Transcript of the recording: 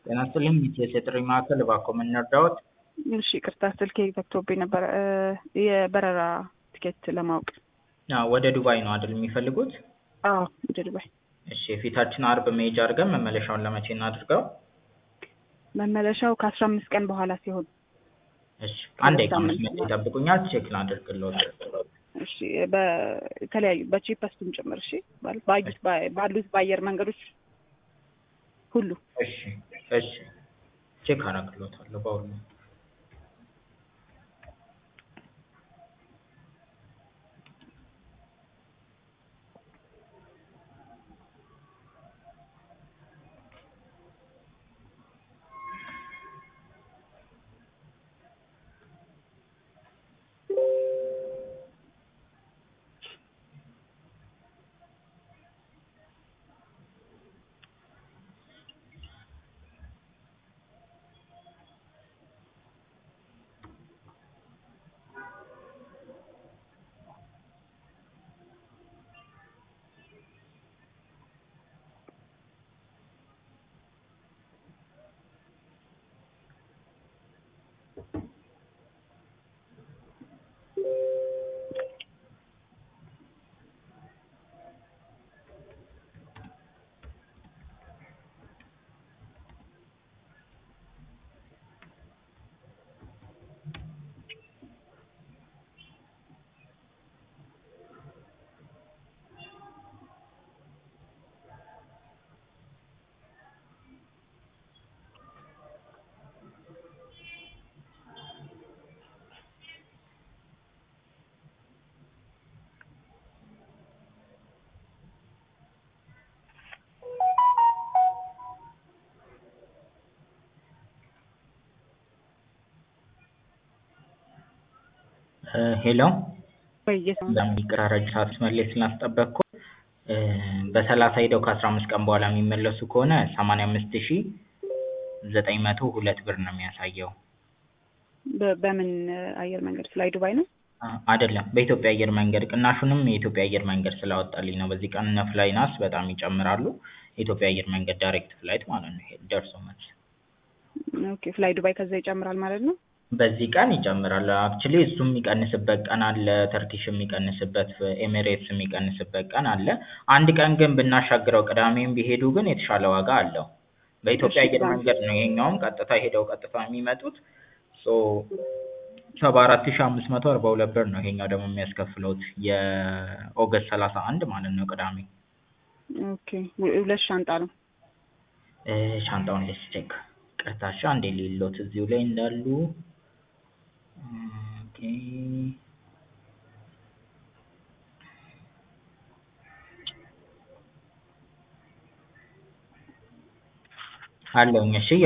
ጤና ይስጥልኝ የጥሪ ማዕከል እባክዎ ምን ልርዳዎት? እሺ ይቅርታ ስልኬ ዘግቶብኝ ነበረ። የበረራ ቲኬት ለማወቅ አዎ ወደ ዱባይ ነው አይደል የሚፈልጉት? አዎ ወደ ዱባይ። እሺ የፊታችን አርብ መሄጃ አድርገን መመለሻውን ለመቼ እናድርገው? መመለሻው ከአስራ አምስት ቀን በኋላ ሲሆን እሺ አንድ ደቂቃ መስመር ላይ ይጠብቁኛል ቼክ ላድርግልዎት። እሺ በተለያዩ በቺፐስቱም ጭምር እሺ ማለት ባዩት ባሉት በአየር መንገዶች ሁሉ እሺ እሺ ቼክ አደርግልዎታለሁ በሁሉም ሄሎ በጣም ይቅር ሰዓት ላይ ስላስጠበቅኩ በሰላሳ ሄደው ከአስራ አምስት ቀን በኋላ የሚመለሱ ከሆነ ሰማንያ አምስት ሺህ ዘጠኝ መቶ ሁለት ብር ነው የሚያሳየው። በምን አየር መንገድ ፍላይ ዱባይ ነው? አይደለም በኢትዮጵያ አየር መንገድ ቅናሹንም የኢትዮጵያ አየር መንገድ ስላወጣልኝ ነው። በዚህ ቀን እነ ፍላይናስ በጣም ይጨምራሉ። የኢትዮጵያ አየር መንገድ ዳይሬክት ፍላይት ማለት ነው። ይሄ ደርሶ መልስ ኦኬ ፍላይ ዱባይ ከዛ ይጨምራል ማለት ነው። በዚህ ቀን ይጨምራል። አክቹሊ እሱ የሚቀንስበት ቀን አለ፣ ተርኪሽ የሚቀንስበት፣ ኤሚሬትስ የሚቀንስበት ቀን አለ። አንድ ቀን ግን ብናሻግረው ቅዳሜም ቢሄዱ ግን የተሻለ ዋጋ አለው። በኢትዮጵያ አየር መንገድ ነው ይሄኛውም ቀጥታ ሄደው ቀጥታ የሚመጡት ሶ ሰባ አራት ሺህ አምስት መቶ አርባ ሁለት ብር ነው ይሄኛው ደግሞ የሚያስከፍለውት የኦገስት ሰላሳ አንድ ማለት ነው ቅዳሜ። ኦኬ ሁለት ሻንጣ ነው። ሻንጣውን ሌስ ቼክ ቅርታሻ አንዴ ሌሎት እዚሁ ላይ እንዳሉ ኦኬ አለውኝ እሺ